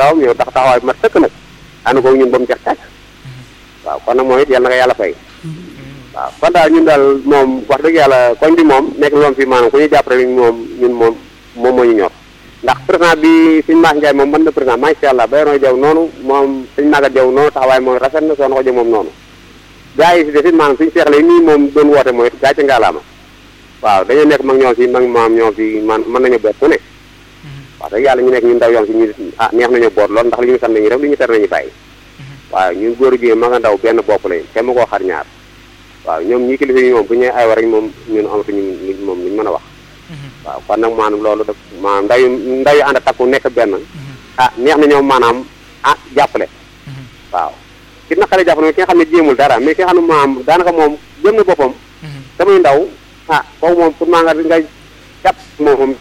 ndawam yow tax taxawaay bi mat sëkk nag ànd ko ñun ba mu jeex tàkk waaw kon nag moom it yàlla na ko yàlla fay waaw kon daal ñun daal moom wax dëgg yàlla koñ bi moom nekk loom fi maanaam ku ñu jàpp rek moom ñun moom moom moo ñu ñor ndax président bi suñ Mass Ndiaye moom mën na président macha allah Bayero Jaw noonu moom suñ Magat Jaw noonu taxawaay moom rafet na soxna ko jë moom noonu gars yi si desit maanaam suñu seexle nii moom doon woote mooy gaa ci ngaalaama waaw dañoo nekk mag ñoo fi mag maam ñoo fi man mën nañu boot ku ne wax dëgg yàlla ñu nekk ñu ndaw yoon si ñu ah neex nañu boot lool ndax li ñu sant nañu def li ñu tere nañu bàyyi waaw ñun góor jigéen ma nga ndaw benn bopp lañ te ma koo xar ñaar waaw ñoom ñi kilifa yi moom bu ñu ay war rek moom ñun amatuñu luñ moom luñ mën a wax waaw kon nag maanaam loolu daf maanaam ndaw yu ndaw yu ànd a takku nekk benn ah neex na ñoom maanaam ah jàppale waaw ki naqare jàppale mooy ki nga xam ne jéemul dara mais ki nga xam ne maanaam daanaka moom jëm na boppam samay ndaw ah kooku moom pour maa nga nga jàpp moom moom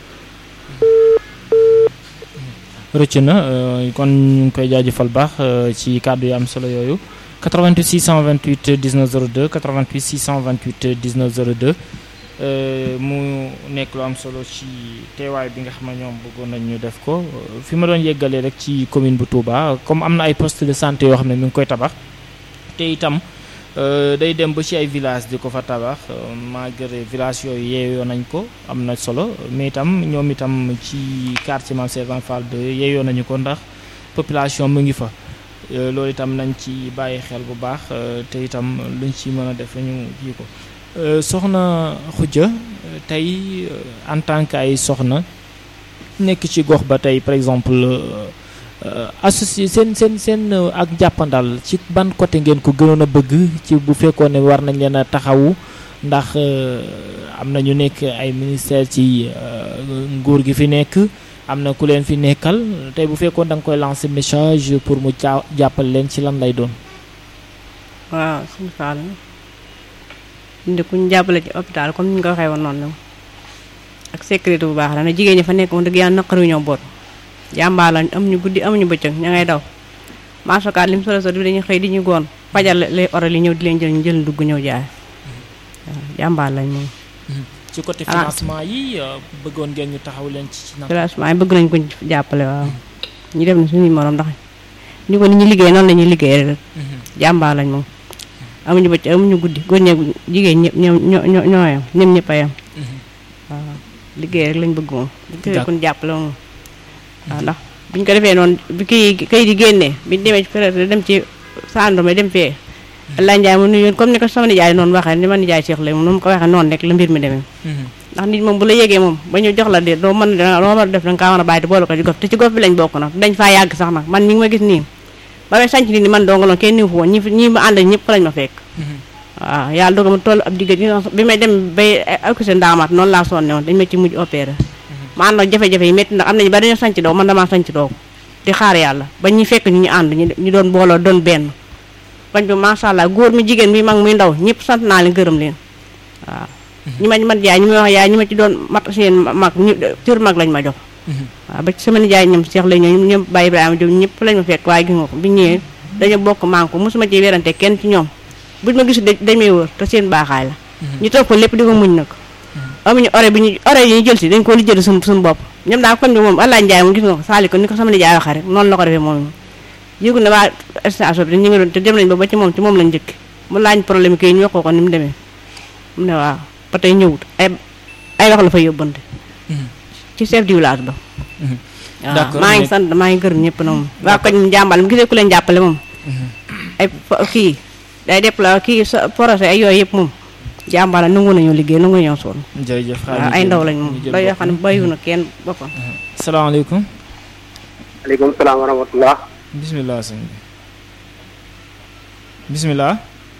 rëcc na kon ñu ngi koy jaajëfal baax ci kàddu yu am solo yooyu 88 628 19 02 88 628 19 02 mu nekk lu am solo ci teewaay bi nga xam ne ñoom bëggoon nañ ñu def ko fi ma doon yeggalee rek ci commune bu Touba comme am na ay poste de santé yoo xam ne mi ngi koy tabax te itam day dem ba ci ay village di ko fa tabax malgré village yooyu yeeyoo nañ ko am na solo mais itam ñoom itam ci quartier Mame Servan Fall de yeeyoo nañu ko ndax population mu ngi fa loolu itam nañ ci bàyyi xel bu baax te itam luñ ci mën a def ñu kii ko soxna Khoudia tey en tant que ay soxna nekk ci gox ba tey par exemple associé seen seen seen ak jàppandal ci ban côté ngeen ko gënoon a bëgg ci bu fekkoon ne war nañ leen a taxawu ndax am na ñu nekk ay ministère ci nguur gi fi nekk am na ku leen fi nekkal tey bu fekkoon da nga koy lancer message pour mu jaa jàppal leen ci lan lay doon. waaw suñu Fall indi ku ñu jàppale ci hôpital comme ni ñu ko waxee woon noonu ak sécurité bu baax la na jigéen ñi fa nekk moom dëgg yàlla naqaru ñoo boot jàmbaar lañ amuñu guddi amuñu bëccëg ña ngay daw maasokaat lim solo solo dañuy xëy di ñu goon fajal lay oral yi ñëw di leen jël ñu jël dugg ñëw jaay waaw jàmbaar lañ moom. ci côté financement yi bëggoon ngeen ñu taxaw leen ci ci financement yi bëgg nañ ko jàppale waaw ñu def na suñuy morom ndax ñu ko ni ñu liggéey noonu la ñuy liggéey rek jàmbaar lañ moom amuñu bëcc amuñu guddi góor ñeeg jigéen ñëpp ñoo ñoo ñoo yam ñoom ñëpp a yam waaw liggéey rek lañ bëgg moom liggéey kon jàppale moom waaw ndax biñ ko defee noonu bi kii kay di génnee biñ demee ci peut dem ci sandome dem fee Allah Ndiaye mu nuyoon comme ni ko sama nijaay noonu waxee ni ma nijaay Cheikh lay moom nu mu ko waxee noonu rek la mbir mi demee ndax nit moom bu la yégee moom ba ñu jox la de doo mën doo mën a def danga kaa mën a bàyyi te boole ko ci gof te ci gof bi lañ bokk nag dañ faa yàgg sax nag man mi ngi ma gis nii ba may sanc nit ni man donga loon kenn niwu fa woon ñi ñi ma ànd ñëpp fa lañ ma fekk waaw yàlla dogal ma toll ab digga bi may dem bay accusé ndaamaat noonu laa sonne woon dañ ma ci mujj opéré ma ànd ak jafe-jafe yi métti ndax am nañu bari dañoo sanc doo man damaa sanc doo di xaar yàlla ba ñu fekk ñu ñu ànd ñu doon booloo doon benn bañ bi macha allah góor mi jigéen mi mag muy ndaw ñëpp sant naa leen gërëm leen waaw ñi ma man jaay ñi ma wax yaay ñi ma ci doon mat seen mag ñu cër mag lañ ma jox waaw ba ci sama nijaay ñoom Cheikh lay ñoom ñoom Baye Ibrahima Diop ñëpp lañ ma fekk waaye gis nga ko bi ñëwee dañu bokk manko mosuma ci werante kenn ci ñoom buñ ma gisu dañ may wër te seen baaxaay la ñu toog ko lépp di ko muñ nag amuñu ore bi ñu ore yi ñu jël si dañ ko lijjël suñu suñu bopp ñoom daal kon bi moom Allah Ndiaye moom gis nga ko saali ko ni ko sama nijaay waxee rek noonu la ko defee moom yëgu na waa station bi ñu ngi doon te dem nañ ba ba ci moom ci moom lañ njëkk mu laaj problème kii ñu wax ko ko ni mu demee mu ne waaw ba tey ñëwut ay ay wax la fa yóbbante ci chef du village ba waaw maa ngi sant maa ngi gërëm ñëpp na moom waa koñ mu jàmbal mu gisee ku leen jàppale moom ay kii day déploie kii sa projet ay yooyu yëpp moom jàmbal la nangu nañoo liggéey nangu nañoo sonn jërëjëf waaw ay ndaw lañ moom day yoo xam ne bayu na kenn boppam salaamaaleykum aleykum salaam wa rahmatullah bisimilah sëñ bi bisimilah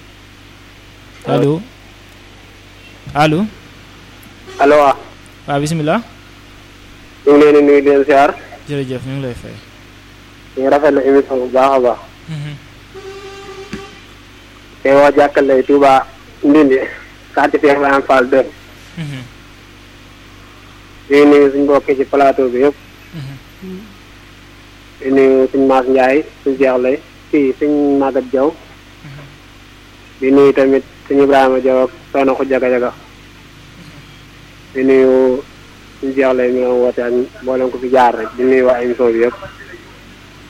allo allo allo waaw waaw bisimilah ñu ngi leen di nuyu di leen siyaar jërëjëf ñu ngi lay fay ñu ngi rafetlu émission bu baax a baax te waa jàkkale Touba Ndindi quartier Cheikh Ibrahima Fall 2 di nuyu suñu mbokk ci plateau bi yëpp di nuyu suñu Maas Ndiaye suñu Cheikh lay fii suñu Magat Diaw di nuyu tamit suñu Ibrahima Diaw ak soxna ko jaga jaga di nuyu suñu Cheikh lay mi nga woote ak mboolem ko fi jaar rek di nuyu waa émission bi yëpp